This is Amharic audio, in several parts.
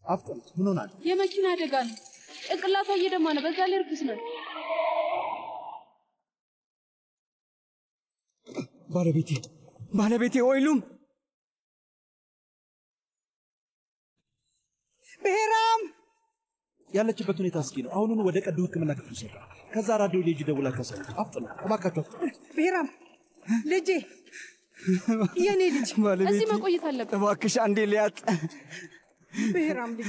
አፍጥኑት። ምን ሆናል? የመኪና አደጋ ነው። ጭንቅላቷ እየደማ ነው። በዛ ላይ እርኩስ ነው። ባለቤቴ ባለቤቴ ወይሉም ብሔራም ያለችበት ሁኔታ እስኪ ነው። አሁኑኑ ወደ ቀዶ ሕክምና ክፍል ውሰዱ። ከዛ ራዲዮ ሌጅ ደውላ ከሰሩ። አፍጥኑ እባካችሁ አፍጥኑ። ብሔራም ልጄ፣ የኔ ልጅ እዚህ መቆየት አለብን። እባክሽ አንዴ ሊያጥ ብሔራም ልጄ፣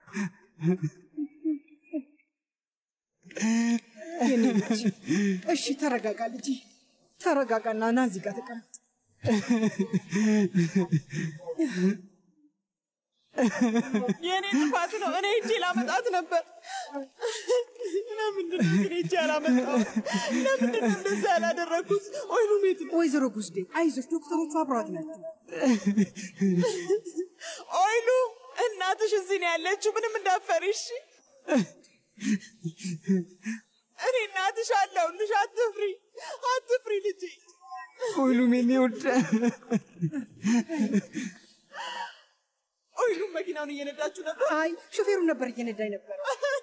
የኔ ልጅ። እሺ ተረጋጋ ልጄ፣ ተረጋጋና ና እዚህ ጋር ተቀመጥ። የእኔ ጥፋት ነው። እኔ እጄ ላመጣት ነበር። ለምንድን ነው ግን እጄ ያላመጣሁት? ለምንድን ነው እንደዛ ያላደረግኩት? ወይኑ ቤት ነው። ወይዘሮ ጉስዴ አይዞሽ፣ ዶክተሮቹ አብረዋት ናቸው። ወይኑ እናትሽ እዚህ ነው ያለችው። ምንም እንዳፈሪ እሺ። እኔ እናትሽ አለሁልሽ። አትፍሪ፣ አትፍሪ ልጄ። ወይሉም የኔ ውድ ወይኑም መኪናውን እየነዳችሁ ነበር? አይ ሾፌሩ ነበር እየነዳኝ ነበር።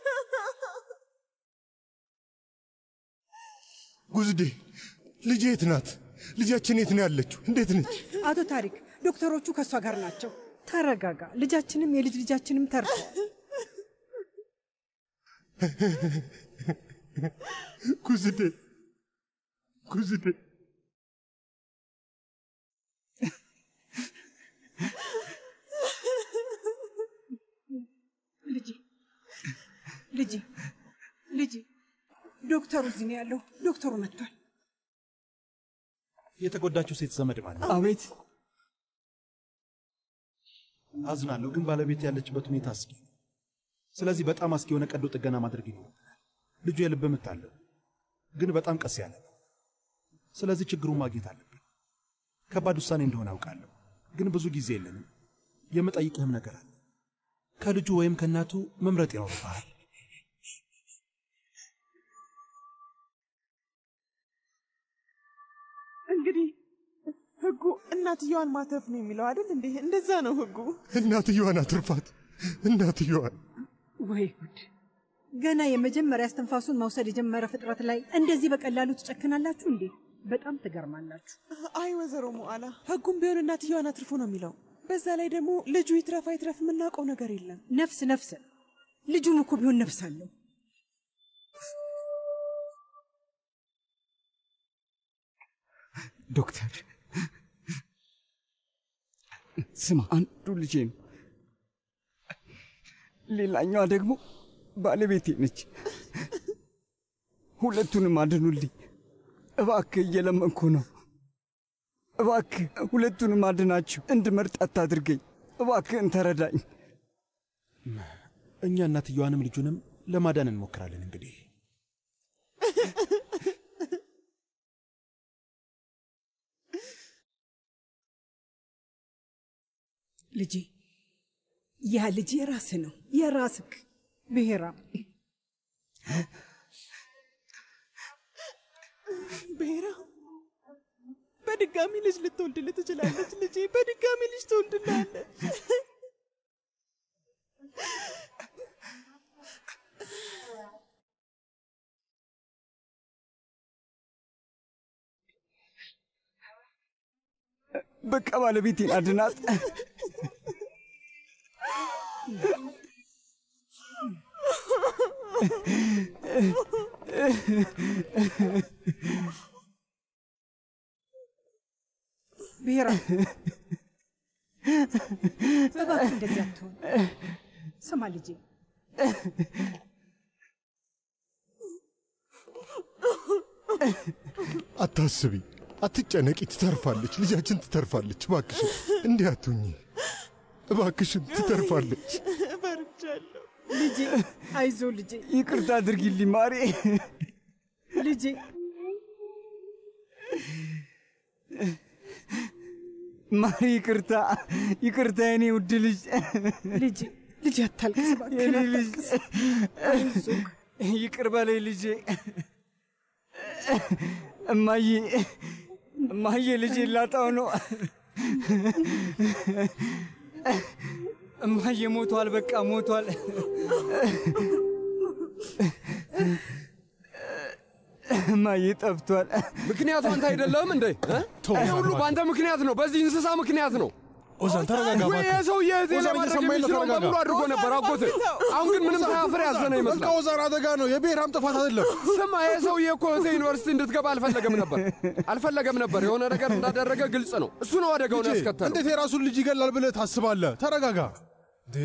ጉዝዴ ልጄ የት ናት? ልጃችን የት ነው ያለችው? እንዴት ነች? አቶ ታሪክ ዶክተሮቹ ከእሷ ጋር ናቸው። ተረጋጋ። ልጃችንም የልጅ ልጃችንም ተርፈዋል። ጉዝዴ ጉዝዴ ልጄ ልጄ ልጄ፣ ዶክተሩ እዚህ ነው ያለው። ዶክተሩ መጥቷል። የተጎዳችው ሴት ዘመድ ማን ነው? አቤት አዝናለሁ፣ ግን ባለቤት ያለችበት ሁኔታ አስጊ ነው። ስለዚህ በጣም አስጊ የሆነ ቀዶ ጥገና ማድረግ ይኖርብናል። ልጁ የልብ ምት አለው፣ ግን በጣም ቀስ ያለ ነው። ስለዚህ ችግሩን ማግኘት አለብን። ከባድ ውሳኔ እንደሆነ አውቃለሁ፣ ግን ብዙ ጊዜ የለንም። የምጠይቅህም ነገር አለ። ከልጁ ወይም ከእናቱ መምረጥ ይኖርብሃል። እንግዲህ ህጉ እናትየዋን ማተፍ ነው የሚለው አይደል እንዴ? እንደዛ ነው ህጉ። እናትየዋን አትርፋት። እናትየዋን ወይ ጉድ! ገና የመጀመሪያ እስትንፋሱን መውሰድ የጀመረ ፍጥረት ላይ እንደዚህ በቀላሉ ትጨክናላችሁ እንዴ? በጣም ትገርማላችሁ። አይ ወይዘሮ ሞዓላ ህጉም ቢሆን እናትየዋን አትርፎ ነው የሚለው። በዛ ላይ ደግሞ ልጁ ይትረፍ አይትረፍ የምናውቀው ነገር የለም። ነፍስ ነፍስ ነው። ልጁም እኮ ቢሆን ነፍስ አለው። ዶክተር ስማ፣ አንዱ ልጄ ነው፣ ሌላኛዋ ደግሞ ባለቤቴ ነች። ሁለቱንም አድኑልኝ እባክህ፣ እየለመንኩ ነው። እባክህ ሁለቱንም አድናችሁ እንድመርጥ አታድርገኝ። እባክህን ተረዳኝ። እኛ እናትየዋንም ልጁንም ለማዳን እንሞክራለን። እንግዲህ ልጄ ያ ልጅ የራስህ ነው፣ የራስህ ብሔራም ብሔራ በድጋሚ ልጅ ልትወልድልህ ትችላለች። ልጄ በድጋሚ ልጅ ትወልድልሃለች። በቃ ባለቤቴን አድናት። ብሔራም እባክህ እንደዚህ አትሆን። ስማ ልጄ አታስቢ፣ አትጨነቂ። ትተርፋለች፣ ልጃችን ትተርፋለች። እባክሽን እንዲህ አትሁኚ። እባክሽን ትተርፋለች። ፈርቻለሁ። ልጄ አይዞ ልጄ ይቅርታ አድርጊልኝ ማሬ። ልጄ ማሪ ይቅርታ፣ ይቅርታ የኔ ውድ ልጅ። ልጄ ልጄ አታልቅስ እባክህን የኔ ልጅ አታልቅስ። አይዞህ ይቅር በለኝ ልጄ። እማዬ እማዬ ልጄ ላጣው ነው። እማዬ ሞቷል፣ በቃ ሞቷል። እማዬ ጠፍቷል። ምክንያቱ አንተ አይደለህም እንዴ? እ? ይህ ሁሉ በአንተ ምክንያት ነው፣ በዚህ እንስሳ ምክንያት ነው። ኦዛን ተረጋጋ ወይ እባክህ። ይህ ሰውዬ እህቴ ኦዛን ለማድረግ እየሰማኸኝ ነው? የሚችለውን ተረጋጋ። በሙሉ አድርጎ ነበር አጎት። አሁን ግን ምንም ሳያፍር ያዘነ በቃ ይመስላል። ኦዛን አደጋ ነው። የብሔራም ጥፋት አይደለም። ስማ ይህ ሰውዬ እኮ እህቴ ዩኒቨርሲቲ እንድትገባ አልፈለገም ነበር አልፈለገም ነበር። የሆነ ነገር እንዳደረገ ግልጽ ነው። እሱ ነው አደጋውን ልጄ፣ ያስከተለው። እንዴት የራሱን ልጅ ይገላል ብለህ ታስባለህ? ተረጋጋ። ዴ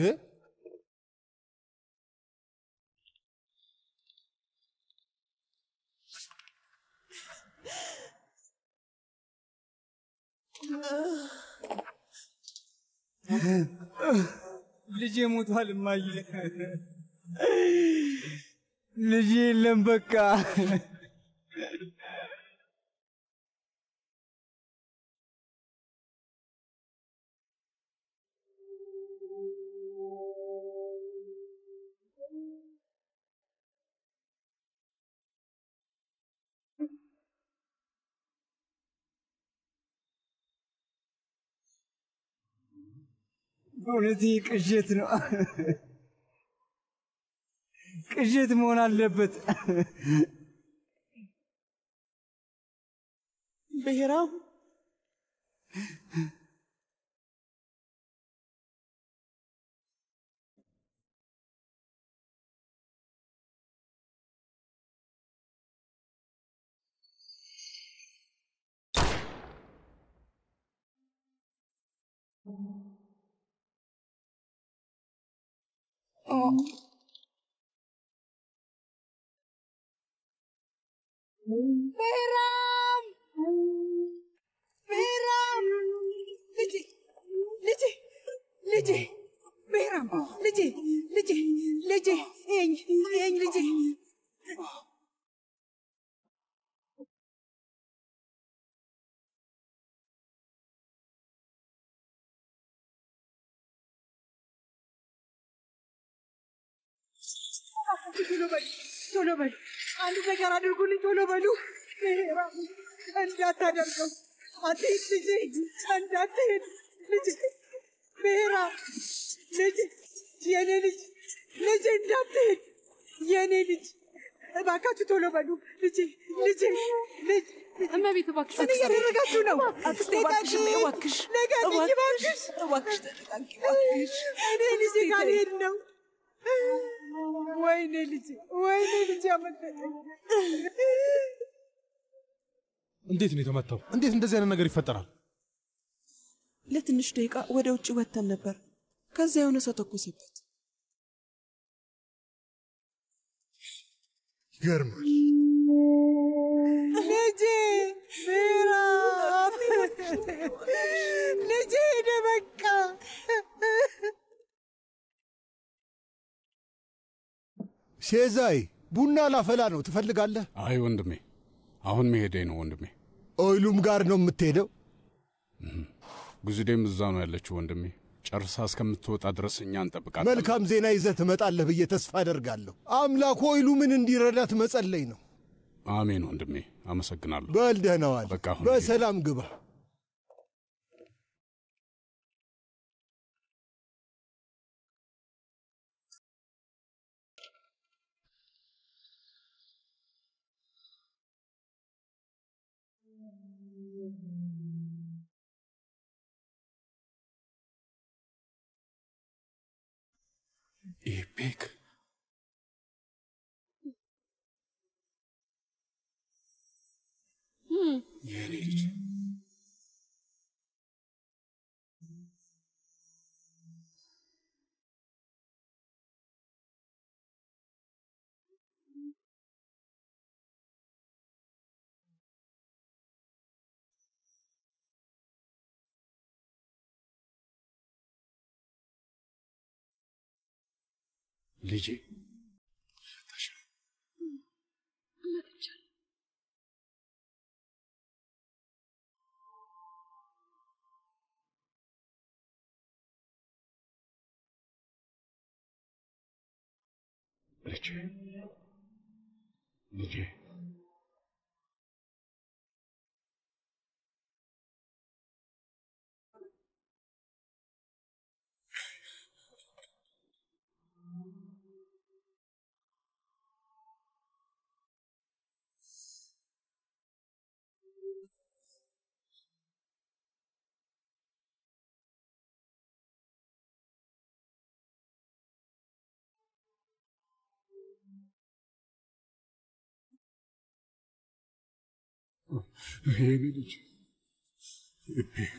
ልጄ ሞቷል እማዬ። ልጄ የለም በቃ በእውነት ይህ ቅዠት ነው። ቅዠት መሆን አለበት። ብሔራም ቤራም ቤራም ልጄ ልጄ ልጄ ቤራም ልጄ ልጄ ልጄ ይኸኝ ይኸኝ ልጄ ቶሎ በሉ ቶሎ በሉ አንድ ነገር አድርጉልኝ ቶሎ በሉ ቤራም እንዳታደርገው አትሂድ ልጄ እንዳትሄድ ልጄ ቤራም ልጄ የኔ ልጅ ልጄ እንዳትሄድ የኔ ልጅ እባካችሁ ቶሎ በሉ ልጄ ልጄ ልጅ እመቤት እባክሽ ምን እያደረጋችሁ ነው? አክስቴ እባክሽ እባክሽ ልቀቅኝ እባክሽ እባክሽ ተረጋጊ እባክሽ እኔ ልጄ ጋር ልሄድ ነው። ወይኔ ልጄ ወይኔ ልጄ አመለጠኝ። እንዴት ነው የተመታው? እንዴት እንደዚህ አይነት ነገር ይፈጠራል? ለትንሽ ደቂቃ ወደ ውጭ ወጥተን ነበር። ከዚያ የሆነ ሰው ተኮሰበት። ይገርማል። ልጄ ምዕራፍ ልጄ ሄደ በቃ ሼዛይ ቡና ላፈላ ነው ትፈልጋለህ? አይ ወንድሜ፣ አሁን መሄዴ ነው ወንድሜ። ኦይሉም ጋር ነው የምትሄደው? ጉዝዴም እዛ ነው ያለችው ወንድሜ። ጨርሳ እስከምትወጣ ድረስ እኛ እንጠብቃለን። መልካም ዜና ይዘህ ትመጣለህ ብዬ ተስፋ አደርጋለሁ። አምላክ ኦይሉ ምን እንዲረዳት መጸለይ ነው። አሜን ወንድሜ፣ አመሰግናለሁ። በል ደህና ዋል። በቃ አሁን በሰላም ግባ። ኢፔክ የኔ ልጅ ልጄ ልጄ ልጄ የኔ ልጅ ኢፔክ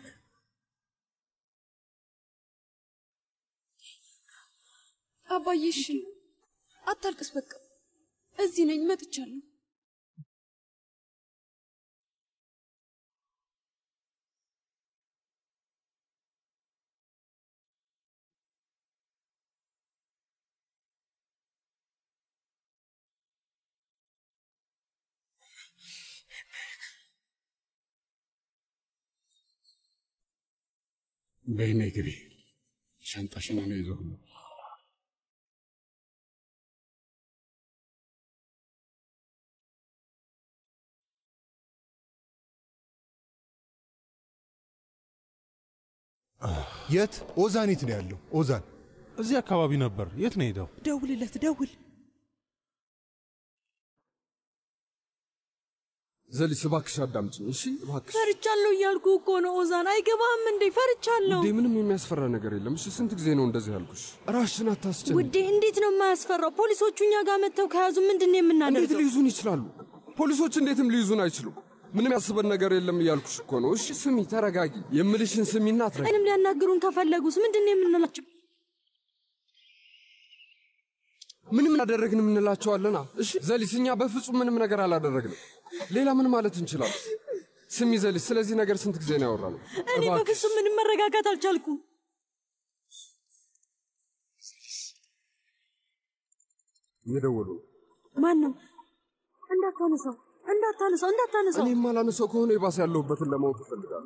አባዬ እሺ፣ አታልቅስ። በቃ እዚህ ነኝ፣ መጥቻለሁ። በይኔ ግቢ ሻንጣሽን ነው ይዞ የት? ኦዛኒት ነው ያለው። ኦዛን እዚህ አካባቢ ነበር። የት ነው ሄደው? ደውልለት፣ ደውል። ዘሊስ እባክሽ አዳምጪኝ እሺ፣ እባክሽ። ፈርቻለሁ እያልኩ እኮ ነው ኦዛን። አይገባህም እንዴ? ፈርቻለሁ ውዴ፣ ምንም የሚያስፈራ ነገር የለም። እሺ፣ ስንት ጊዜ ነው እንደዚህ ያልኩሽ? ራስሽን አታስጨንቂ። ውዴ። እንዴት ነው የማያስፈራው? ፖሊሶቹ እኛ ጋር መጥተው ከያዙ ምንድን ነው እንዴት የምናደርገው? ሊይዙን ይችላሉ? ፖሊሶች እንዴትም ሊይዙን አይችሉም። ምንም ያስበን ነገር የለም እያልኩሽ እኮ ነው። እሺ ስሚ፣ ተረጋጊ። የምልሽን ስሚና አትረጊ። ምንም ሊያናግሩን ከፈለጉስ ምንድን ነው የምንላቸው? ምንም አደረግን የምንላቸዋለና። እሺ ዘሊስ፣ እኛ በፍጹም ምንም ነገር አላደረግንም። ሌላ ምን ማለት እንችላለን? ስሚ ዘሊስ፣ ስለዚህ ነገር ስንት ጊዜ ነው ያወራነው? እኔ እባክሽ በፍጹም ምንም መረጋጋት አልቻልኩም። እየደወሉ ነው። ማን ነው? እንዳታነሳው፣ እንዳታነሳው፣ እንዳታነሳው። እኔ የማላነሳው ከሆነ የባሰ ያለሁበትን ለማወቅ እፈልጋለሁ።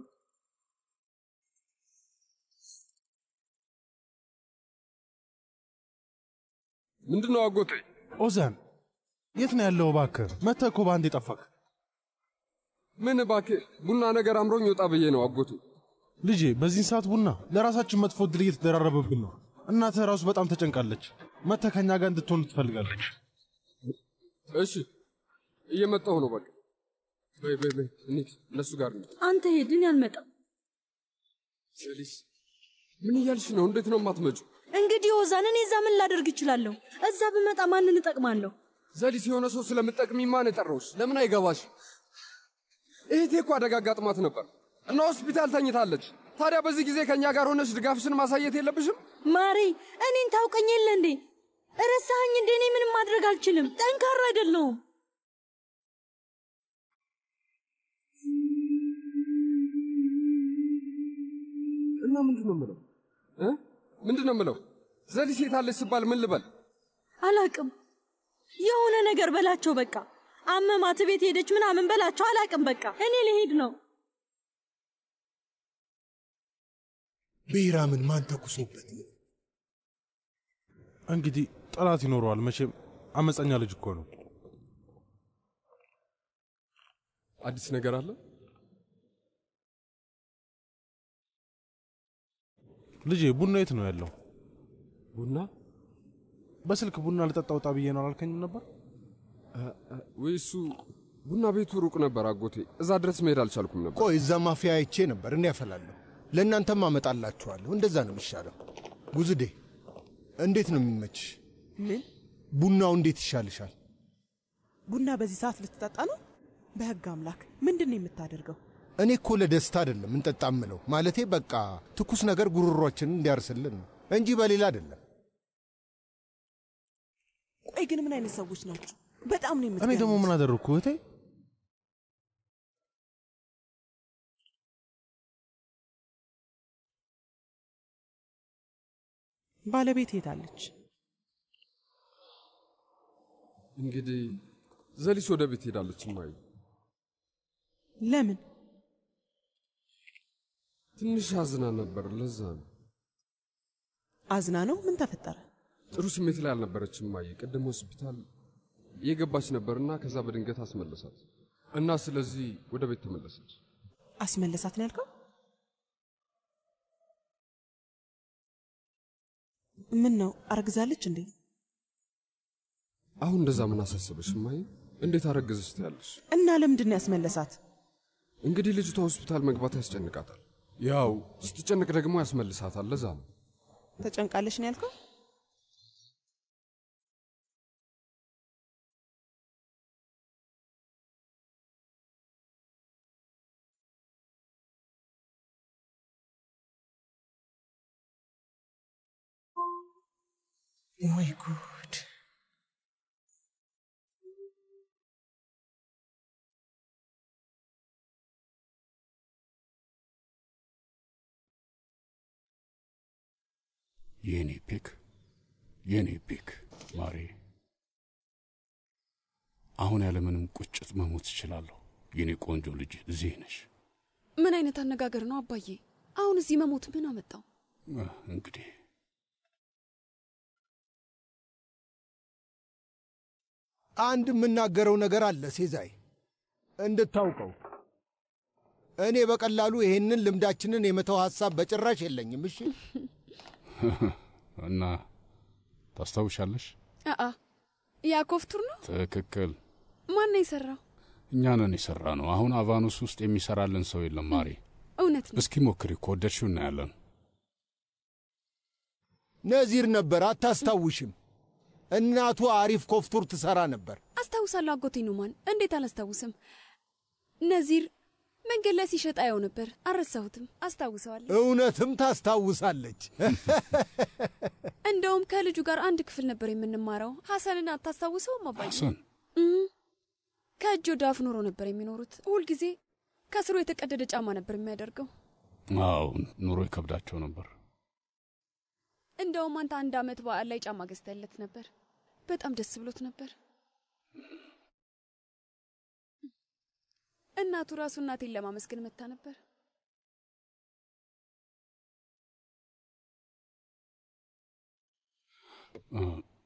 ምንድን ነው አጎቴ? ኦዛን የት ነው ያለው? እባክህ መተህ እኮ በአንድ የጠፋክ ምን እባክህ፣ ቡና ነገር አምሮኝ ወጣ ብዬ ነው አጎቴ። ልጄ። በዚህን ሰዓት ቡና ለራሳችን መጥፎ ዕድል እየተደራረበብን ነው። እናትህ ራሱ በጣም ተጨንቃለች። መተህ ከእኛ ጋር እንድትሆን ትፈልጋለች። እሺ እየመጣሁ ነው። በቃ በይ በይ በይ፣ እንሂድ፣ እነሱ ጋር እንሂድ። አንተ ሄድ፣ እኔ አልመጣም። ዘሊስ ምን እያልሽ ነው? እንዴት ነው የማትመጪው? እንግዲህ ኦዛን፣ እኔ እዛ ምን ላደርግ እችላለሁ? እዛ ብመጣ ማንን እጠቅማለሁ? ዘሊስ የሆነ ሰው ስለምጠቅሚ ማን የጠራውሽ? ለምን አይገባሽ? እህቴ እኮ አደጋ አጋጥሟት ነበር እና ሆስፒታል ተኝታለች። ታዲያ በዚህ ጊዜ ከእኛ ጋር ሆነሽ ድጋፍሽን ማሳየት የለብሽም? ማሬ፣ እኔን ታውቀኝ የለ እንዴ? ረሳኸኝ እንዴ? እኔ ምንም ማድረግ አልችልም። ጠንካራ አይደለሁም። እና ምንድን ነው የምለው እ ምንድን ነው የምለው? ዘሊስ የታለች ስባል ምን ልበል? አላቅም። የሆነ ነገር በላቸው በቃ። አመማት ቤት ሄደች ምናምን በላቸው። አላቅም በቃ። እኔ ልሄድ ነው። ብሔራምን ማን ተኩሶበት ነው? እንግዲህ ጠላት ይኖረዋል መቼም። አመፀኛ ልጅ እኮ ነው። አዲስ ነገር አለ? ልጄ ቡና የት ነው ያለው? ቡና በስልክ ቡና ልጠጣ ውጣ ብዬ ነው አላልከኝም ነበር? ወይ እሱ ቡና ቤቱ ሩቅ ነበር አጎቴ። እዛ ድረስ መሄድ አልቻልኩም ነበር። ቆይ እዛ ማፊያ አይቼ ነበር። እኔ ያፈላለሁ፣ ለእናንተም አመጣላችኋለሁ። እንደዛ ነው የሚሻለው። ጉዝዴ እንዴት ነው የሚመችሽ? ምን ቡናው እንዴት ይሻልሻል? ቡና በዚህ ሰዓት ልትጠጣ ነው? በህግ አምላክ ምንድን ነው የምታደርገው? እኔ እኮ ለደስታ አይደለም እንጠጣ ምለው፣ ማለቴ በቃ ትኩስ ነገር ጉሮሯችንን እንዲያርስልን ነው እንጂ በሌላ አይደለም። ቆይ ግን ምን አይነት ሰዎች ናቸው? በጣም ነው እኔ የምትገርሙት። ደግሞ ምን አደረግኩ እህቴ? ባለቤት ሄዳለች። እንግዲህ ዘሊስ ወደ ቤት ሄዳለች። እማዬ ለምን? ትንሽ አዝና ነበር፣ ለዛ ነው። አዝና ነው? ምን ተፈጠረ? ጥሩ ስሜት ላይ አልነበረችም እማዬ። ቅድም ሆስፒታል የገባች ነበርና ከዛ በድንገት አስመለሳት እና ስለዚህ ወደ ቤት ተመለሰች። አስመለሳት ነው ያልከው? ምን ነው አርግዛለች እንዴ? አሁን እንደዛ ምን አሳሰበሽ እማዬ? እንዴት አረገዘች ትያለሽ? እና ለምንድን ነው ያስመለሳት? እንግዲህ ልጅቷ ሆስፒታል መግባት ያስጨንቃታል። ያው ስትጨንቅ ደግሞ ያስመልሳታል። ለዛ ነው ተጨንቃለች ነው ያልከው? ወይ ጉድ! የኔ ፒክ የኔ ፒክ ማሬ፣ አሁን ያለምንም ቁጭት መሞት እችላለሁ። የኔ ቆንጆ ልጅ እዚህ ነሽ። ምን አይነት አነጋገር ነው አባዬ? አሁን እዚህ መሞት ምን አመጣው? አህ፣ እንግዲህ አንድ የምናገረው ነገር አለ ሴዛይ፣ እንድታውቀው እኔ በቀላሉ ይሄንን ልምዳችንን የመተው ሐሳብ በጭራሽ የለኝም። እሺ እና ታስታውሻለሽ? አአ ያ ኮፍቱር ነው። ትክክል። ማን ነው የሰራው? እኛ ነን የሠራ ነው። አሁን አቫኑስ ውስጥ የሚሰራልን ሰው የለም ማሬ። እውነት ነው። እስኪ ሞክሪ፣ ከወደድሽው እናያለን። ነዚር ነበር፣ አታስታውሽም? እናቱ አሪፍ ኮፍቱር ትሰራ ነበር። አስታውሳለሁ አጎቴ ኑማን፣ እንዴት አላስታውስም? ነዚር መንገድ ላይ ሲሸጥ አየው ነበር። አልረሳሁትም፣ አስታውሰዋለሁ። እውነትም ታስታውሳለች። እንደውም ከልጁ ጋር አንድ ክፍል ነበር የምንማረው። ሐሰንን አታስታውሰውም አባዬ? ሐሰን እም፣ ከእጅ ወደ አፍ ኖሮ ነበር የሚኖሩት። ሁልጊዜ ከስሩ የተቀደደ ጫማ ነበር የሚያደርገው። አዎ፣ ኑሮ ይከብዳቸው ነበር። እንደውም አንተ አንድ ዓመት በዓል ላይ ጫማ ገዝተለት ነበር። በጣም ደስ ብሎት ነበር። እናቱ ራሱ እናቴን ለማመስገን መታ ነበር። አ፣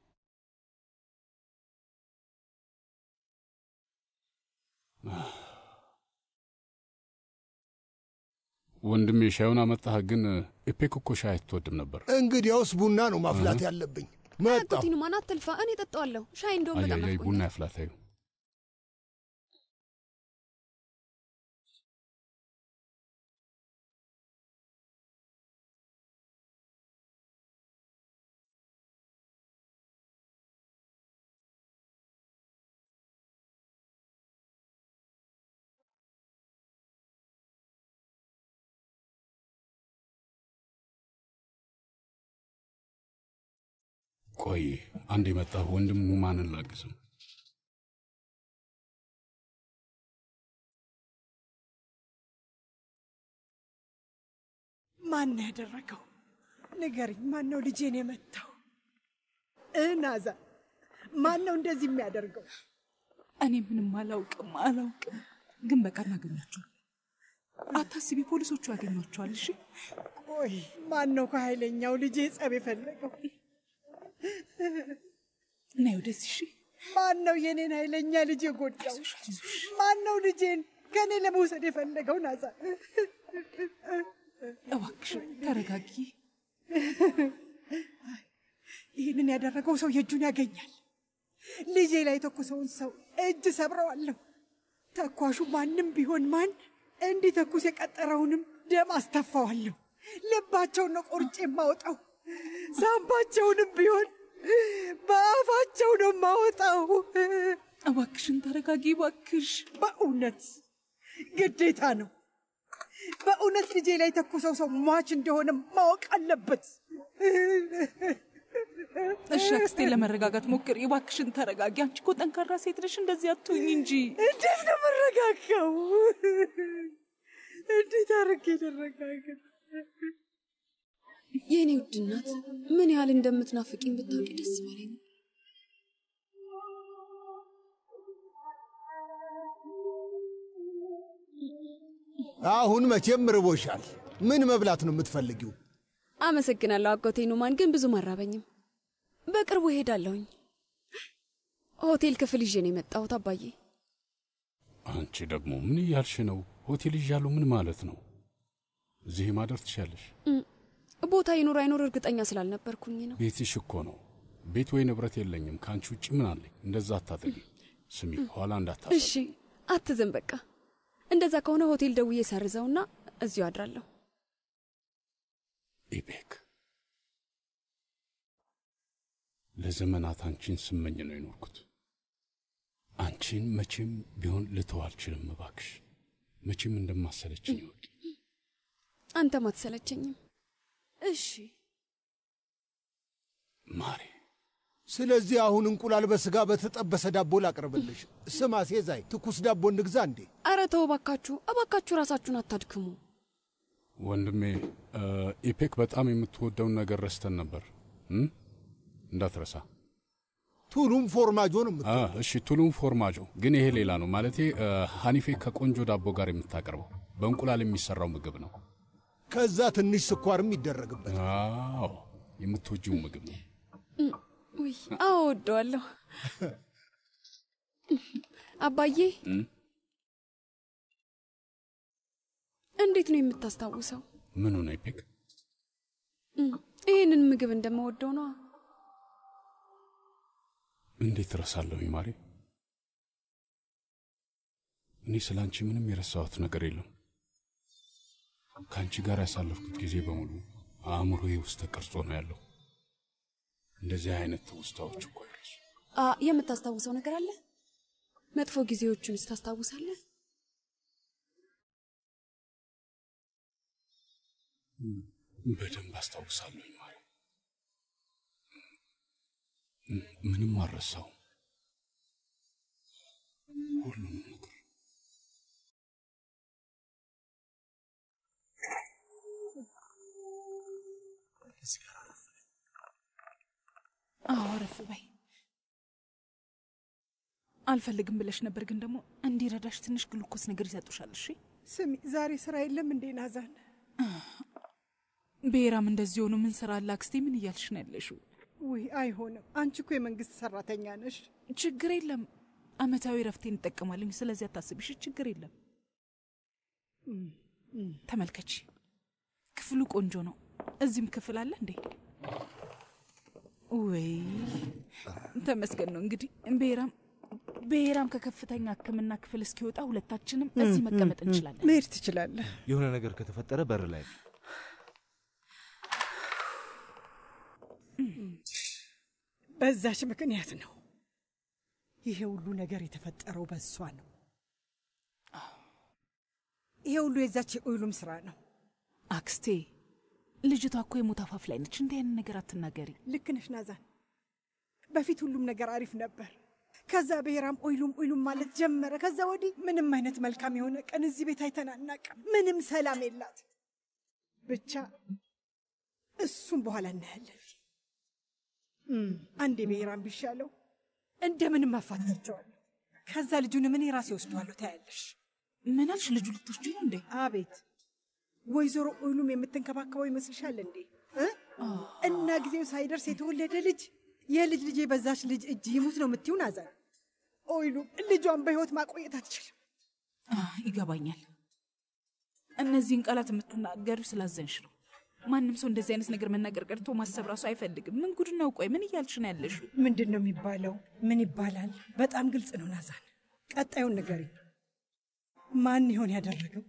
ወንድሜ ሻዩን አመጣህ። ግን ኢፔክ እኮ ሻይ አትወድም ነበር። እንግዲያውስ ቡና ነው ማፍላት እህ። ያለብኝ። መጣሁ። አጎቴ ኑማን አትልፋ፣ እኔ ጠጣዋለሁ። ሻይ እንደውም በጣም አያያይ ናፍቆኛል። ቡና ያፍላታዩ። ቆይ አንድ የመጣህ ወንድም ኑማንን ላግዝም። ማን ነው ያደረገው? ንገሪኝ። ማን ነው ልጄን የመታው? እናዛ ማን ነው እንደዚህ የሚያደርገው? እኔ ምንም አላውቅም አላውቅም፣ ግን በቃ እናገኛቸዋል። አታስቢ፣ ፖሊሶቹ ያገኟቸዋል። እሺ ቆይ ማን ነው ከኃይለኛው ልጄ ጸብ የፈለገው? ነይ ወደዚህ። እሺ ማን ነው የኔን ኃይለኛ ልጅ የጎዳው? ማን ነው ልጄን ከእኔ ለመውሰድ የፈለገው? ናዛ እባክሽ ተረጋጊ። ይህንን ያደረገው ሰው የእጁን ያገኛል። ልጄ ላይ የተኮሰውን ሰው እጅ ሰብረዋለሁ። ተኳሹ ማንም ቢሆን ማን እንዲተኩስ የቀጠረውንም ደም አስተፋዋለሁ። ልባቸውን ነው ቆርጬ የማወጣው። ሳምባቸውንም ቢሆን በአፋቸው ነው የማወጣው። እባክሽን ተረጋጊ እባክሽ። በእውነት ግዴታ ነው። በእውነት ልጄ ላይ የተኮሰው ሰው ሟች እንደሆነ ማወቅ አለበት። እሺ አክስቴ፣ ለመረጋጋት ሞክሪ እባክሽን ተረጋጊ። አንቺ እኮ ጠንካራ ሴት ነሽ፣ እንደዚህ አትሁኝ እንጂ። እንዴት ነው የምረጋጋው? እንዴት አድርጌ ልረጋጋ? የእኔ ውድ እናት ምን ያህል እንደምትናፍቂኝ ብታውቂ ደስ ባለኝ ነበር። አሁን መቼም ርቦሻል። ምን መብላት ነው የምትፈልጊው? አመሰግናለሁ አጎቴ ኑማን፣ ግን ብዙም አራበኝም። በቅርቡ እሄዳለሁኝ። ሆቴል ክፍል ይዤ ነው የመጣሁት አባዬ። አንቺ ደግሞ ምን እያልሽ ነው? ሆቴል ይዣለሁ ምን ማለት ነው? እዚህ ማደር ትሻለሽ። እም፣ ቦታ ይኑር አይኑር እርግጠኛ ስላልነበርኩኝ ነው። ቤትሽ እኮ ነው። ቤት ወይ ንብረት የለኝም። ከአንቺ ውጭ ምን አለኝ? እንደዛ አታጠጊ። ስሚ፣ ኋላ እንዳታ እሺ አትዘን። በቃ እንደዛ ከሆነ ሆቴል ደውዬ ሰርዘውና እዚሁ አድራለሁ። ኢቤክ ለዘመናት አንቺን ስመኝ ነው የኖርኩት። አንቺን መቼም ቢሆን ልተው አልችልም። እባክሽ መቼም እንደማሰለችኝ ይወቂ። አንተም አትሰለቸኝም። እሺ ማሬ ስለዚህ አሁን እንቁላል በስጋ በተጠበሰ ዳቦ ላቅርብልሽ። ስማ ሴዛይ፣ ትኩስ ዳቦ እንግዛ እንዴ? አረ ተው እባካችሁ፣ እባካችሁ ራሳችሁን አታድክሙ። ወንድሜ እ፣ ኢፔክ በጣም የምትወደውን ነገር ረስተን ነበር እም? እንዳትረሳ። ቱሉም ፎርማጆ ነው የምት አ፣ እሺ ቱሉም ፎርማጆ ግን ይሄ ሌላ ነው። ማለቴ እ፣ ሀኒፌ ከቆንጆ ዳቦ ጋር የምታቀርበው በእንቁላል የሚሰራው ምግብ ነው። ከዛ ትንሽ ስኳርም ይደረግበት። አዎ የምትወጂው ምግብ ነው። ውይ አዎ እወደዋለሁ። አባዬ እም? እንዴት ነው የምታስታውሰው? ምኑ ነው ኢፔክ? እም፣ ይህንን ምግብ እንደምወደው ነዋ። እንዴት እረሳለሁ ማሬ? እኔ ስለ አንቺ ምንም የረሳሁት ነገር የለም። ከአንቺ ጋር ያሳለፍኩት ጊዜ በሙሉ አእምሮዬ ውስጥ ተቀርጾ ነው ያለው። እንደዚህ አይነት ትውስታዎች እኮ አይረሱ። አ የምታስታውሰው ነገር አለ? መጥፎ ጊዜዎቹንስ ታስታውሳለህ? በደንብ አስታውሳለሁ ማሬ። ም- ምንም አልረሳውም። ሁሉንም ነገር አዎ አረፍ በይ። አልፈልግም ብለሽ ነበር፣ ግን ደግሞ እንዲረዳሽ ትንሽ ግሉኮስ ነገር ይሰጡሻል። እሺ ስሚ፣ ዛሬ ስራ የለም እንዴ ናዛን? ብሔራም እንደዚህ ሆኖ ምን ስራ አለ? አክስቴ ምን እያልሽ ነው ያለሽው? ውይ አይሆንም። አንቺ እኮ የመንግስት ሰራተኛ ነሽ። ችግር የለም አመታዊ ረፍቴን እንጠቀማለኝ። ስለዚህ አታስቢሽ፣ ችግር የለም። ተመልከቺ፣ ክፍሉ ቆንጆ ነው። እዚህም ክፍል አለ እንዴ? ወይ ተመስገን ነው እንግዲህ። ብሔራም ብሔራም ከከፍተኛ ሕክምና ክፍል እስኪወጣ ሁለታችንም እዚህ መቀመጥ እንችላለን። መሄድ ትችላለህ። የሆነ ነገር ከተፈጠረ በር ላይ ነው። በዛች ምክንያት ነው ይሄ ሁሉ ነገር የተፈጠረው፣ በሷ ነው። ይሄ ሁሉ የዛች የኦይሉም ስራ ነው። አክስቴ ልጅቷ እኮ የሞት አፋፍ ላይ ነች። እንዲህ አይነት ነገር አትናገሪ። ልክ ነሽ ናዛን። በፊት ሁሉም ነገር አሪፍ ነበር። ከዛ ብሔራም ኦይሉም ኦይሉም ማለት ጀመረ። ከዛ ወዲህ ምንም አይነት መልካም የሆነ ቀን እዚህ ቤት አይተን አናውቅም። ምንም ሰላም የላት። ብቻ እሱም በኋላ እናያለን። እም፣ አንዴ ብሔራም ቢሻለው እንደምንም አፋታቸዋለሁ። ከዛ ልጁንም እኔ ራሴ ወስደዋለሁ። ታያለሽ። ምን አልሽ? ልጁ ልትወስጂ ነው እንዴ? አቤት ወይዘሮ ኦይሉም የምትንከባከበው ይመስልሻል እንዴ እ? እና ጊዜው ሳይደርስ የተወለደ ልጅ የልጅ ልጄ በዛች ልጅ እጅ ይሙት ነው የምትይውን? አዛን ኦይሉም ልጇን በሕይወት ማቆየት አትችልም። አህ፣ ይገባኛል። እነዚህን ቃላት የምትናገሪው ስላዘንሽ ነው። ማንም ሰው እንደዚህ አይነት ነገር መናገር ቀርቶ ማሰብ ራሱ አይፈልግም። ምን ጉድ ነው? ቆይ ምን እያልሽ ነው ያለሽው? ምንድን ነው የሚባለው? ምን ይባላል? በጣም ግልጽ ነው ናዛን። ቀጣዩን ንገሪ። ማን ይሆን ያደረገው?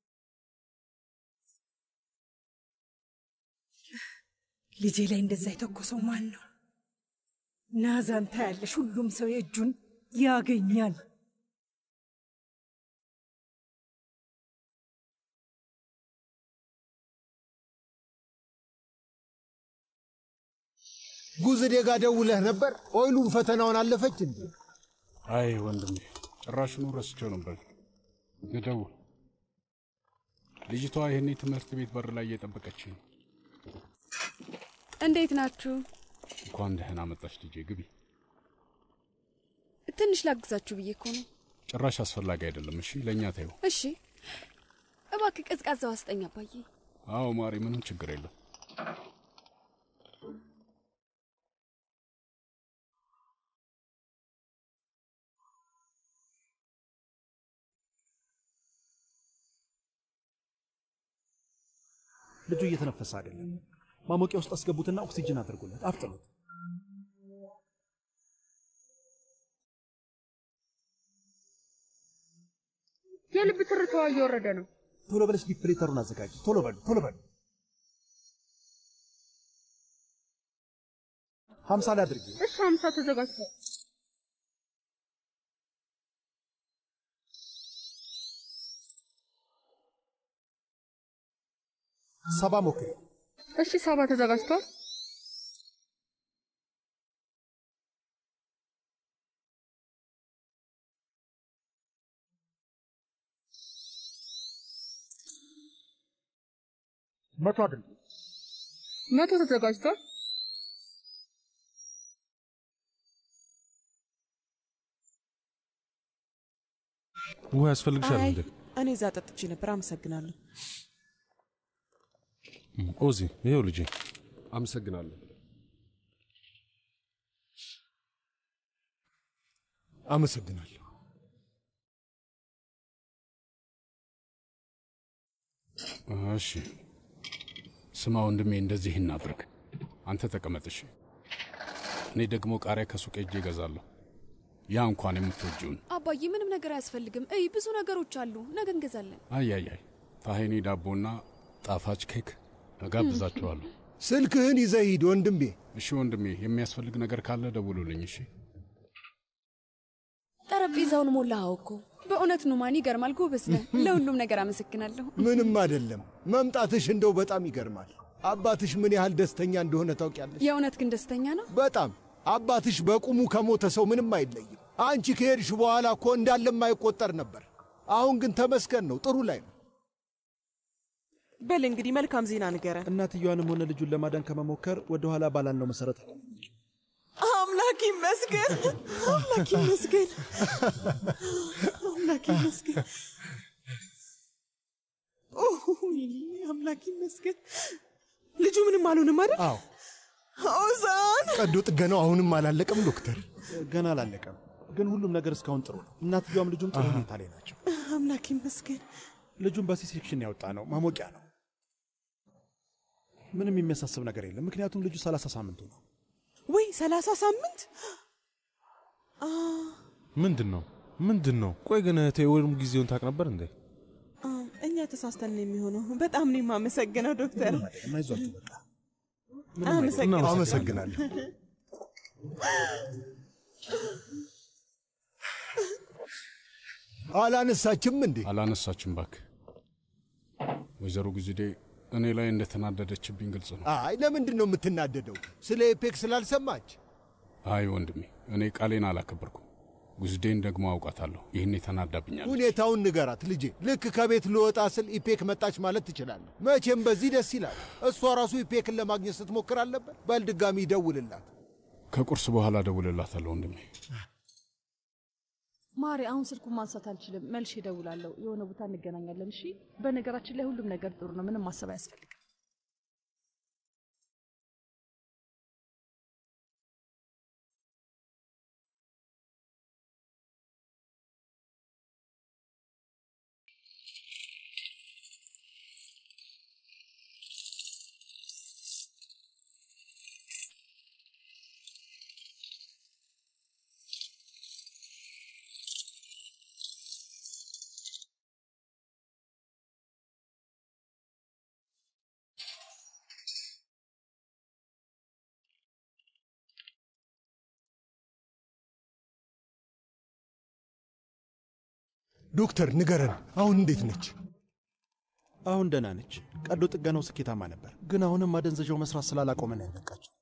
ልጄ ላይ እንደዛ የተኮሰው ማን ነው? ናዛን ታያለሽ፣ ሁሉም ሰው የእጁን ያገኛል። ጉዝዴ ጋ ደውለህ ነበር? ኦይሉም ፈተናውን አለፈች እንዴ? አይ ወንድሜ ጭራሽኑ ረስቼው ነበር። ልደውል። ልጅቷ ይህኔ ትምህርት ቤት በር ላይ እየጠበቀች ነው። እንዴት ናችሁ? እንኳን ደህና መጣች ልጄ፣ ግቢ። ትንሽ ላግዛችሁ ብዬ እኮ ነው። ጭራሽ አስፈላጊ አይደለም። እሺ ለእኛ ተይው። እሺ እባክህ ቀዝቃዛው አስጠኝ አባዬ። አዎ ማሪ፣ ምንም ችግር የለም። ልጁ እየተነፈሰ አይደለም። ማሞቂያ ውስጥ አስገቡትና ኦክሲጅን አድርጉለት፣ አፍጥኑት። የልብ ትርታዋ እየወረደ ነው። ቶሎ በለሽ ዲፕሬተሩን አዘጋጅ። ቶሎ በሉ፣ ቶሎ በሉ። ሀምሳ ላይ አድርጊ። እሺ፣ ሀምሳ ተዘጋጅቷል። ሰባ ሞክሪ። እሺ፣ ሰባ ተዘጋጅቷል። መቶ አድርጉ። መቶ ተዘጋጅቷል። ውሃ ያስፈልግሻል አይ እንዴ? እኔ እዛ ጠጥቼ ነበር። አመሰግናለሁ። ኦዚ፣ ይኸው ልጄ። አመሰግናለሁ። አመሰግናለሁ። እሺ ስማ ወንድሜ፣ እንደዚህ እናድርግ። አንተ ተቀመጥ እሺ። እኔ ደግሞ ቃሪያ ከሱቅ ሄጄ እገዛለሁ። ያ እንኳን የምትወጂውን። አባዬ ምንም ነገር አያስፈልግም። እይ ብዙ ነገሮች አሉ፣ ነገ እንገዛለን። አይ አይ አይ፣ ታሄኒ ዳቦና ጣፋጭ ኬክ እጋብዛችኋለሁ። ስልክህን ይዘህ ሂድ ወንድሜ። እሺ ወንድሜ፣ የሚያስፈልግ ነገር ካለ ደውሉልኝ። እሺ ጠረጴዛውን ሞላኸው እኮ። በእውነት ኑማን ይገርማል። ጎበዝ ነህ። ለሁሉም ነገር አመሰግናለሁ። ምንም አይደለም። መምጣትሽ እንደው በጣም ይገርማል። አባትሽ ምን ያህል ደስተኛ እንደሆነ ታውቂያለሽ? የእውነት ግን ደስተኛ ነው። በጣም አባትሽ በቁሙ ከሞተ ሰው ምንም አይለይም። አንቺ ከሄድሽ በኋላ እኮ እንዳለም አይቆጠር ነበር። አሁን ግን ተመስገን ነው፣ ጥሩ ላይ ነው። በል እንግዲህ መልካም ዜና ንገረን። እናትየዋንም ሆነ ልጁን ለማዳን ከመሞከር ወደ ኋላ ባላልነው መሰረት አምላክ ይመስገን፣ አምላክ ይመስገን፣ አምላክ ይመስገን፣ ኦይ፣ አምላክ ይመስገን። ልጁ ምንም አልሆንም አይደል? አዎ። ኦዛን ቀዶ ጥገናው አሁንም አላለቀም ዶክተር? ገና አላለቀም፣ ግን ሁሉም ነገር እስካሁን ጥሩ ነው። እናትየዋም ልጁም ጥሩ ሁኔታ ላይ ናቸው። አምላክ ይመስገን። ልጁን በሲ ሴክሽን ያወጣ ነው፣ ማሞቂያ ነው። ምንም የሚያሳስብ ነገር የለም፣ ምክንያቱም ልጁ ሰላሳ ሳምንቱ ነው። ወይ ሰላሳ ሳምንት አ፣ ምንድን ነው ምንድን ነው? ቆይ ግን እህቴ ወይም ጊዜውን ታውቅ ነበር እንዴ? አ፣ እኛ ተሳስተን ነው የሚሆነው። በጣም ነው የማመሰግነው ዶክተር። አይዟችሁ በቃ አመሰግናለሁ። አመሰግናለሁ። አላነሳችም እንዴ? አላነሳችም። ባክ ወይዘሮ ጊዜዴ እኔ ላይ እንደተናደደችብኝ ግልጽ ነው። አይ ለምንድን ነው የምትናደደው? ስለ ኤፔክ ስላልሰማች? አይ ወንድሜ፣ እኔ ቃሌን አላከበርኩም። ጉዝዴን ደግሞ አውቃታለሁ። ይህን የተናዳብኛል። ሁኔታውን ንገራት ልጄ። ልክ ከቤት ልወጣ ስል ኢፔክ መጣች ማለት ትችላለህ። መቼም በዚህ ደስ ይላል። እሷ ራሱ ኢፔክን ለማግኘት ስትሞክር አልነበር? በል ድጋሚ ይደውልላት። ከቁርስ በኋላ ደውልላታለሁ ወንድሜ። ማሪ፣ አሁን ስልኩን ማንሳት አልችልም። መልሼ እደውላለሁ። የሆነ ቦታ እንገናኛለን። እሺ። በነገራችን ላይ ሁሉም ነገር ጥሩ ነው። ምንም ማሰብ አያስፈልግም። ዶክተር ንገረን፣ አሁን እንዴት ነች? አሁን ደህና ነች። ቀዶ ጥገናው ስኬታማ ነበር፣ ግን አሁንም ማደንዘዣው መስራት ስላላቆመ ነው ያለቃቸው።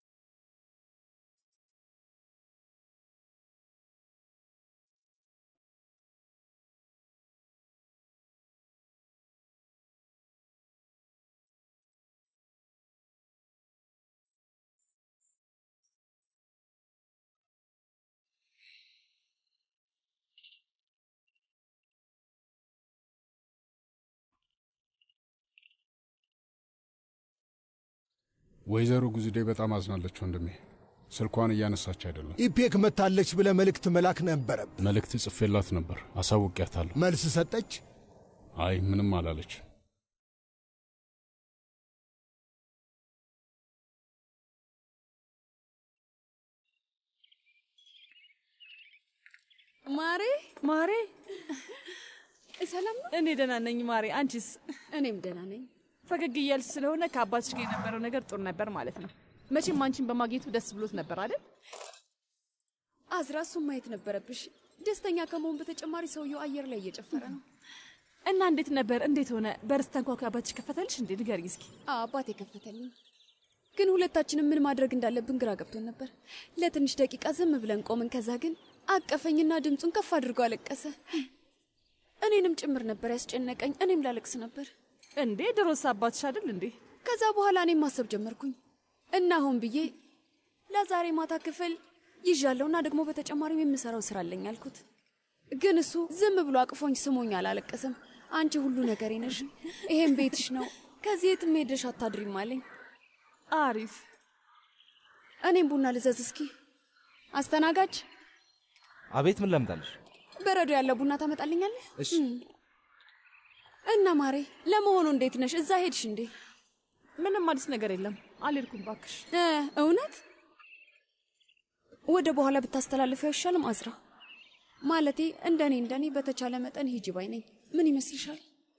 ወይዘሮ ጉዝዴ በጣም አዝናለች ወንድሜ። ስልኳን እያነሳች አይደለም። ኢፔክ መታለች ብለህ መልእክት መላክ ነበረብ። መልእክት ጽፌላት ነበር፣ አሳውቂያታለሁ። መልስ ሰጠች? አይ ምንም አላለች። ማሬ ማሬ፣ ሰላም ነው? እኔ ደህና ነኝ ማሬ። አንቺስ? እኔም ደህና ነኝ። ፈገግ እያልሽ ስለሆነ ከአባትሽ ጋር የነበረው ነገር ጥሩ ነበር ማለት ነው። መቼም አንቺን በማግኘቱ ደስ ብሎት ነበር አይደል? አዝራ፣ እሱን ማየት ነበረብሽ። ደስተኛ ከመሆን በተጨማሪ ሰውየው አየር ላይ እየጨፈረ ነው። እና እንዴት ነበር? እንዴት ሆነ? በርስ ተንኳኳ አባትሽ ከፈተልሽ እንዴ? ንገሪኝ እስኪ። አዎ አባቴ ከፈተልኝ። ግን ሁለታችንም ምን ማድረግ እንዳለብን ግራ ገብቶን ነበር። ለትንሽ ደቂቃ ዝም ብለን ቆምን። ከዛ ግን አቀፈኝና ድምፁን ከፍ አድርጎ አለቀሰ። እኔንም ጭምር ነበር ያስጨነቀኝ። እኔም ላለቅስ ነበር። እንዴ ድሮስ አባትሽ አይደል እንዴ? ከዛ በኋላ እኔም ማሰብ ጀመርኩኝ እና አሁን ብዬ ለዛሬ ማታ ክፍል ይዣለሁና ደግሞ በተጨማሪም የምሰራው ስራ አለኝ አልኩት። ግን እሱ ዝም ብሎ አቅፎኝ ስሞኝ አላለቀስም። አንቺ ሁሉ ነገሬ ነሽ፣ ይሄም ቤትሽ ነው፣ ከዚህ የትም ሄደሽ አታድሪም አለኝ። አሪፍ። እኔም ቡና ልዘዝ እስኪ። አስተናጋጅ፣ አቤት፣ ምን ላምጣልሽ? በረዶ ያለ ቡና ታመጣልኛለህ? እሺ። እም። እና ማሬ፣ ለመሆኑ እንዴት ነሽ? እዛ ሄድሽ እንዴ? ምንም አዲስ ነገር የለም። አልሄድኩም ባክሽ። እ እውነት ወደ በኋላ ብታስተላልፊው አይሻልም? አዝራ ማለቴ እንደኔ እንደኔ በተቻለ መጠን ሂጂ ባይ ነኝ። ምን ይመስልሻል?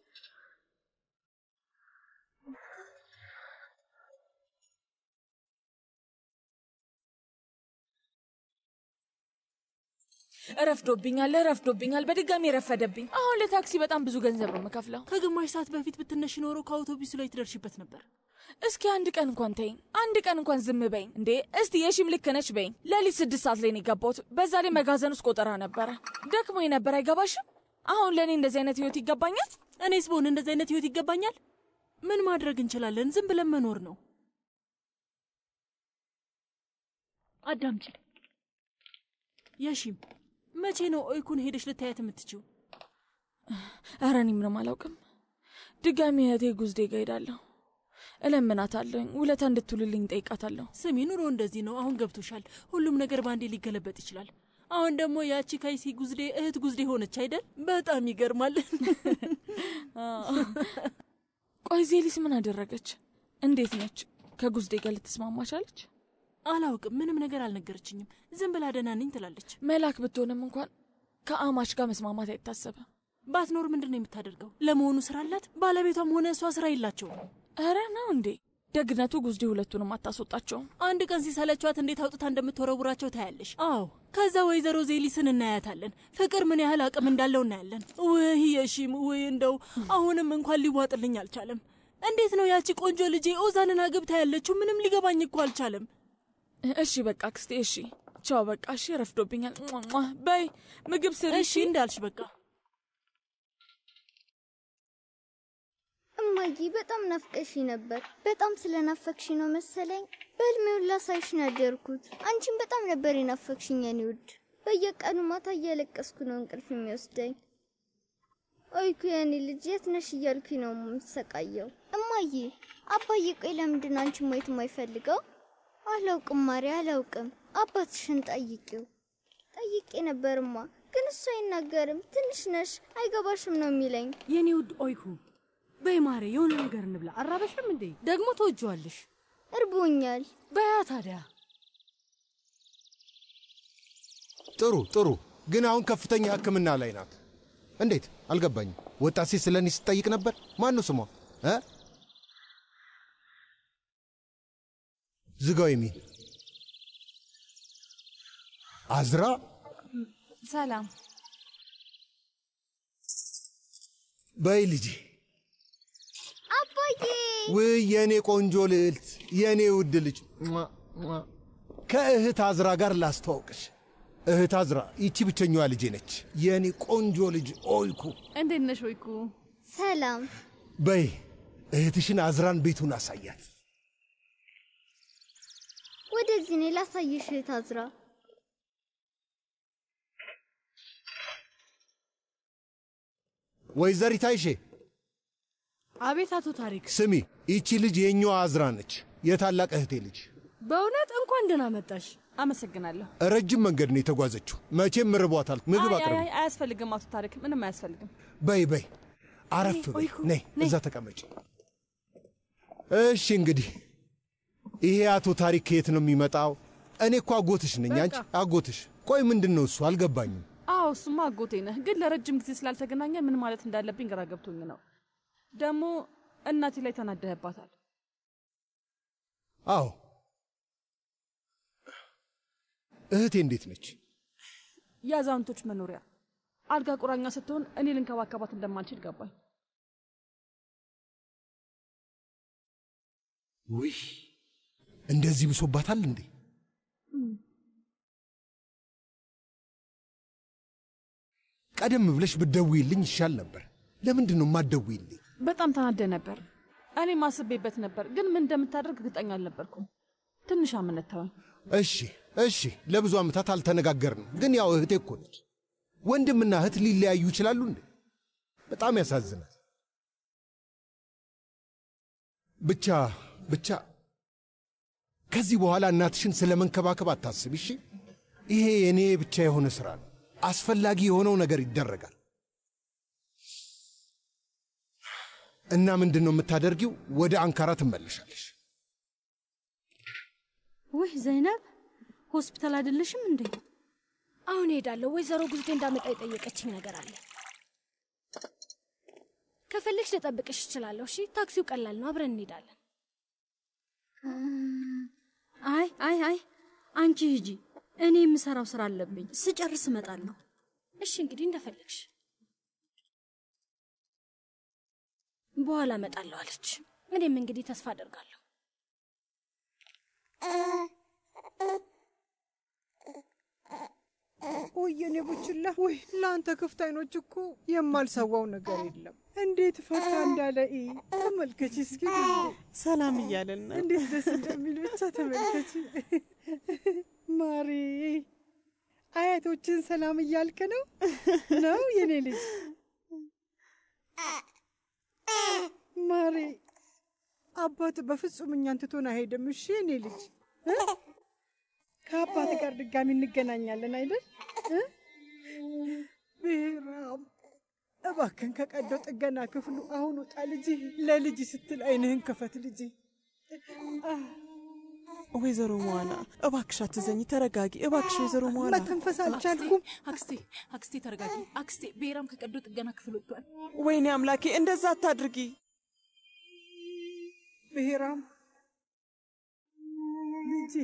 ረፍዶብኛል፣ ረፍዶብኛል፣ በድጋሚ ረፈደብኝ። አሁን ለታክሲ በጣም ብዙ ገንዘብ ነው የምከፍለው። ከግማሽ ሰዓት በፊት ብትነሽ ኖሮ ከአውቶቡሱ ላይ ትደርሽበት ነበር። እስኪ አንድ ቀን እንኳን ተይኝ፣ አንድ ቀን እንኳን ዝም በይኝ እንዴ! እስቲ የሺም ልክ ነች በይኝ። ሌሊት ስድስት ሰዓት ላይ ነው የገባሁት። በዛ ላይ መጋዘን ውስጥ ቆጠራ ነበረ። ደክሞኝ ነበር። አይገባሽም? አሁን ለእኔ እንደዚህ አይነት ህይወት ይገባኛል? እኔስ በሆን እንደዚህ አይነት ህይወት ይገባኛል? ምን ማድረግ እንችላለን? ዝም ብለን መኖር ነው። አዳምጪ የሺም፣ መቼ ነው ኦይኩን ሄደሽ ልታያት የምትችው? ኧረ እኔ ምንም አላውቅም። ድጋሚ እህቴ ጉዝዴ ጋ ሄዳለሁ። እለምናታለሁ፣ ውለታ እንድትውልልኝ ጠይቃታለሁ። ስሚ፣ ኑሮ እንደዚህ ነው። አሁን ገብቶሻል። ሁሉም ነገር በአንዴ ሊገለበጥ ይችላል። አሁን ደግሞ ያቺ ካይሲ ጉዝዴ እህት ጉዝዴ ሆነች አይደል? በጣም ይገርማል። ቆይ ዜሊስ ምን አደረገች? እንዴት ነች? ከጉዝዴ ጋር ልትስማማ ቻለች? አላውቅም። ምንም ነገር አልነገረችኝም። ዝም ብላ ደህና ነኝ ትላለች። መላክ ብትሆንም እንኳን ከአማች ጋር መስማማት አይታሰብም። ባትኖር ምንድን ነው የምታደርገው? ለመሆኑ ስራ አላት? ባለቤቷም ሆነ እሷ ስራ የላቸውም። ኧረ ነው እንዴ? ደግነቱ ጉዝዴ ሁለቱንም አታስወጣቸውም። አንድ ቀን ሲሰለቿት እንዴት አውጥታ እንደምትወረውራቸው ታያለሽ። አዎ፣ ከዛ ወይዘሮ ዜሊስን እናያታለን። ፍቅር ምን ያህል አቅም እንዳለው እናያለን። ውይ የሺም ውይ፣ እንደው አሁንም እንኳን ሊዋጥልኝ አልቻለም። እንዴት ነው ያቺ ቆንጆ ልጄ ኦዛንን አግብታ ያለችው? ምንም ሊገባኝ እኮ አልቻለም። እሺ በቃ ክስቴ፣ እሺ ቻው፣ በቃ እሺ፣ ረፍዶብኛል። ሟ በይ ምግብ ስሪ። እሺ እንዳልሽ በቃ እማዬ በጣም ናፍቀሽ ነበር። በጣም ስለናፈቅሽ ነው መሰለኝ በህልሜው ላሳይሽ ነው ያደርኩት። አንቺን በጣም ነበር የናፈቅሽኝ የኔ ውድ። በየቀኑ ማታ እያለቀስኩ ነው እንቅልፍ የሚወስደኝ። ኦይኩ የኔ ልጅ የት ነሽ እያልኩኝ ነው የምሰቃየው። እማዬ አባዬ፣ ቆይ ለምንድን ነው አንቺን ማየት የማይፈልገው? አላውቅም ማሪ፣ አላውቅም። አባትሽን ጠይቂው። ጠይቄ ነበርማ፣ ግን እሱ አይናገርም። ትንሽ ነሽ አይገባሽም ነው የሚለኝ። የኔ ውድ ኦይኩ በይ ማሬ፣ የሆነ ነገር እንብላ። አራበሽም እንዴ? ደግሞ ተወጅዋለሽ። እርቦኛል። በያ ታዲያ። ጥሩ ጥሩ። ግን አሁን ከፍተኛ ሕክምና ላይ ናት። እንዴት አልገባኝም። ወጣት ሴት ስለ እኔ ስትጠይቅ ነበር። ማን ነው ስሟ እ ዝጋው የሚል አዝራ ሰላም በይ ልጄ። አባዬ ውይ የእኔ ቆንጆ ልዕልት፣ የእኔ ውድ ልጅ ሟ፣ ሟ። ከእህት አዝራ ጋር ላስተዋውቅሽ። እህት አዝራ ይቺ ብቸኛዋ ልጄ ነች። የእኔ ቆንጆ ልጅ ኦይኩ። እንዴት ነሽ ወይኩ? ሰላም። በይ እህትሽን አዝራን ቤቱን አሳያት። ወደዚህ እኔ ላሳይሽ እህት አዝራ። ወይዘሪት አይሼ አቤት አቶ ታሪክ። ስሚ፣ ይቺ ልጅ የኛዋ አዝራ ነች፣ የታላቅ እህቴ ልጅ። በእውነት እንኳን ደህና መጣሽ። አመሰግናለሁ። ረጅም መንገድ ነው የተጓዘችው። መቼም ርቧታል። ምግብ አይ፣ አቅርቢ። አይ፣ አያስፈልግም አቶ ታሪክ፣ ምንም አያስፈልግም። በይ በይ፣ አረፍ በይ። ነይ እዛ ተቀመጭ። እሺ እንግዲህ ይሄ አቶ ታሪክ ከየት ነው የሚመጣው? እኔ እኮ አጎትሽ ነኝ። አንቺ በቃ። አጎትሽ። ቆይ ምንድን ነው እሱ? አልገባኝም። አዎ እሱማ አጎቴ ነህ፣ ግን ለረጅም ጊዜ ስላልተገናኘ ምን ማለት እንዳለብኝ ግራ ገብቶኝ ነው። ደግሞ እናቴ ላይ ተናደህባታል። አዎ እህቴ እንዴት ነች? የአዛውንቶች መኖሪያ አልጋ ቁራኛ ስትሆን እኔ ልንከባከባት እንደማልችል ገባኝ። ውይ እንደዚህ ብሶባታል እንዴ? ቀደም ብለሽ ብትደውይልኝ ይሻል ነበር። ለምንድን ነው የማትደውይልኝ? በጣም ተናደ ነበር። እኔም አስቤበት ነበር፣ ግን ምን እንደምታደርግ እርግጠኛ አልነበርኩም። ትንሽ አምነት ተወኝ። እሺ እሺ፣ ለብዙ ዓመታት አልተነጋገርንም፣ ግን ያው እህቴ እኮ ነች። ወንድምና እህት ሊለያዩ ይችላሉ እንዴ? በጣም ያሳዝናል። ብቻ ብቻ ከዚህ በኋላ እናትሽን ስለ መንከባከብ አታስብ። እሺ፣ ይሄ የእኔ ብቻ የሆነ ሥራ ነው። አስፈላጊ የሆነው ነገር ይደረጋል። እና ምንድን ነው የምታደርጊው? ወደ አንካራ ትመለሻለሽ። ውይ ዘይነብ፣ ሆስፒታል አይደለሽም እንዴ? አሁን እሄዳለሁ። ወይዘሮ ጉዝዴ እንዳመጣ የጠየቀችኝ ነገር አለ። ከፈለግሽ ልጠብቅሽ እችላለሁ። እሺ፣ ታክሲው ቀላል ነው። አብረን እንሄዳለን። አይ አይ አይ፣ አንቺ ሂጂ፣ እኔ የምሰራው ስራ አለብኝ። ስጨርስ እመጣለሁ። እሺ፣ እንግዲህ እንደፈለግሽ። በኋላ እመጣለሁ አለች። እኔም እንግዲህ ተስፋ አደርጋለሁ። ውይ የኔ ቡችላ፣ ውይ ለአንተ ክፍት አይኖች እኮ የማልሰዋው ነገር የለም። እንዴት ፈታ እንዳለ ኢ ተመልከች እስኪ ጊዜ ሰላም እያለን ነው። እንዴት ደስ እንደሚል ብቻ ተመልከች። ማሪ አያቶችን ሰላም እያልክ ነው ነው የኔ ልጅ ማሪ አባት በፍጹም እኛን ትቶን አይሄድም። እሺ የኔ ልጅ እ? ከአባት ጋር ድጋሚ እንገናኛለን አይደል? እ? ብሔራም እባክን ከቀዶ ጥገና ክፍሉ አሁን ውጣ ልጅ። ለልጅ ስትል አይንህን ክፈት ልጅ። ወይዘሮ መዋና እባክሽ አትዘኝ፣ ተረጋጊ እባክሽ። ወይዘሮ መዋና መተንፈስ አልቻልኩም። አክስቴ አክስቴ ተረጋጊ። አክስቴ ብሔራም ከቀዶ ጥገና ክፍል ወጥቷል። ወይኔ አምላኬ፣ እንደዛ አታድርጊ። ብሔራም ልጄ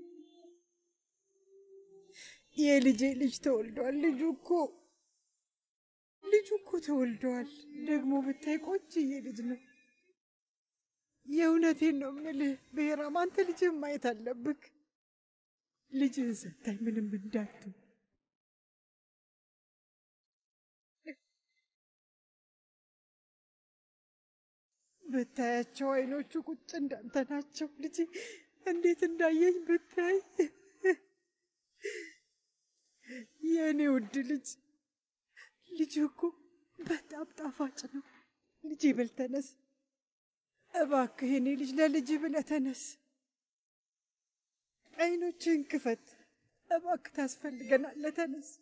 የልጄ ልጅ ተወልዷል። ልጁ እኮ ልጁ እኮ ተወልዷል። ደግሞ ብታይ ቆንጅዬ ልጅ ነው። የእውነቴን ነው የምልህ ብሔራም፣ አንተ ልጅህን ማየት አለብክ። ልጅህን ሰታይ ምንም እንዳቱ ብታያቸው አይኖቹ ቁጭ እንዳንተ ናቸው። ልጅ እንዴት እንዳየኝ ብታይ። የእኔ ውድ ልጅ ልጅ እኮ በጣም ጣፋጭ ነው። ልጅ ብል ተነስ እባክህ፣ የኔ ልጅ ለልጅ ብለህ ተነስ። አይኖችህን ክፈት እባክህ፣ ታስፈልገናለህ። ተነስ፣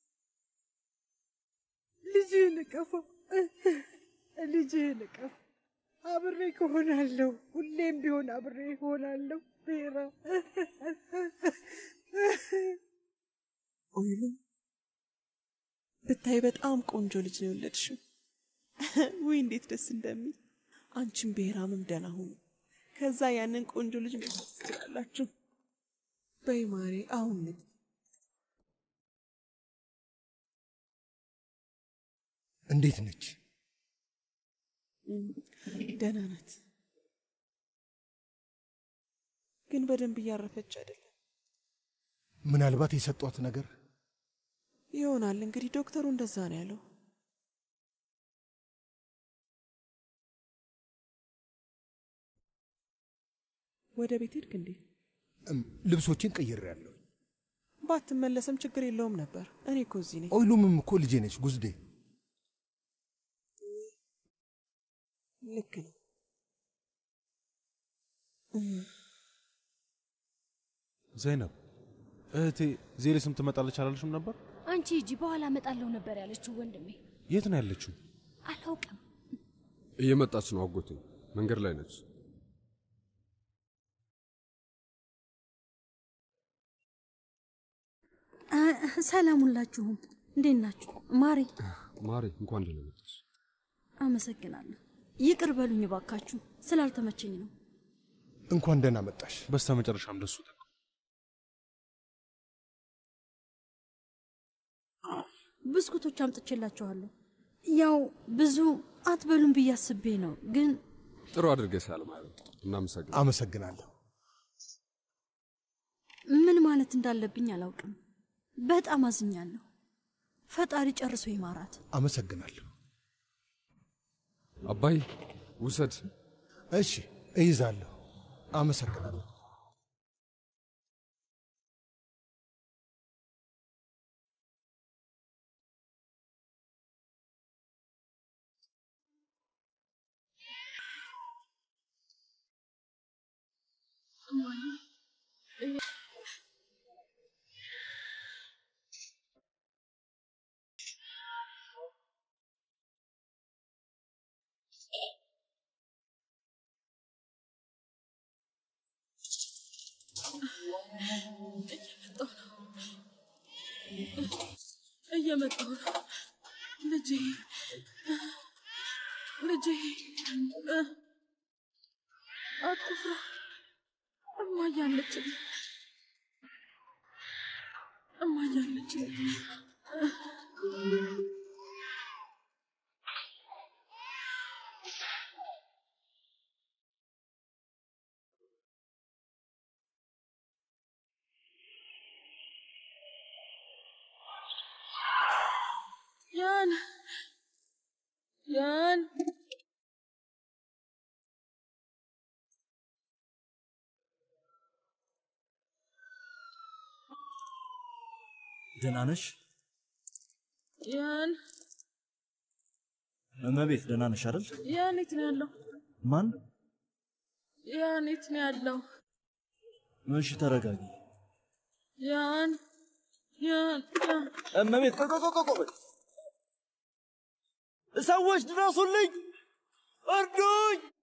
ልጅህን እቀፈው፣ ልጅህን እቀፍ። አብሬ እሆናለሁ፣ ሁሌም ቢሆን አብሬ እሆናለሁ። ብሔራ ኦይሉ ብታይ በጣም ቆንጆ ልጅ ነው የወለድሽው። ውይ እንዴት ደስ እንደሚል። አንቺም ብሔራምም ደህና ሁኑ። ከዛ ያንን ቆንጆ ልጅ መውሰድ ትችላላችሁ። በይ ማሬ፣ አሁን ንግ እንዴት ነች? ደህና ናት፣ ግን በደንብ እያረፈች አይደለም። ምናልባት የሰጧት ነገር ይሆናል እንግዲህ ዶክተሩ እንደዛ ነው ያለው። ወደ ቤት ሄድክ እንዴ? እም፣ ልብሶችን ቀይሬያለሁ። ባትመለስም ችግር የለውም ነበር። እኔ እኮ እዚህ ነኝ። ኦይሉምም እኮ ልጄ ነች ጉዝዴ። ልክ ነው። ዘይነብ እህቴ ዜሌስም ትመጣለች አላልሽም ነበር? አንቺ ሂጂ፣ በኋላ እመጣለሁ ነበር ያለችው ወንድሜ። የት ነው ያለችው? አላውቅም። እየመጣች ነው አጎቴ፣ መንገድ ላይ ነች። ሰላም ሁላችሁም፣ እንዴት ናችሁ? ማሬ ማሬ እንኳን ደህና መጣሽ። አመሰግናለሁ። ይቅር በሉኝ ባካችሁ፣ ስላልተመቸኝ ነው። እንኳን ደህና መጣሽ። በስተ መጨረሻም ደሱ ጠቅ ብስኩቶች አምጥቼላችኋለሁ። ያው ብዙ አትበሉም ብዬ አስቤ ነው፣ ግን ጥሩ አድርገሻል ማለት እናመሰግናለን። አመሰግናለሁ። ምን ማለት እንዳለብኝ አላውቅም። በጣም አዝኛለሁ። ፈጣሪ ጨርሶ ይማራት። አመሰግናለሁ። አባይ ውሰድ። እሺ እይዛለሁ። አመሰግናለሁ። እየመጣሁ ነው ልጄ ልጄ እ፣ አትፍራ እማዬ አለችልኝ እማዬ አለችልኝ ያን ያን ደህና ነሽ ያን እመቤት? ደህና ነሽ አይደል? ያን የት ነው ያለው? ማን? ያን የት ነው ያለው? እሺ ተረጋጊ። ያን ያን ያን እመቤት ቆይ ቆይ ቆይ ቆይ ቆይ! ሰዎች ድረሱልኝ! እርዱኝ!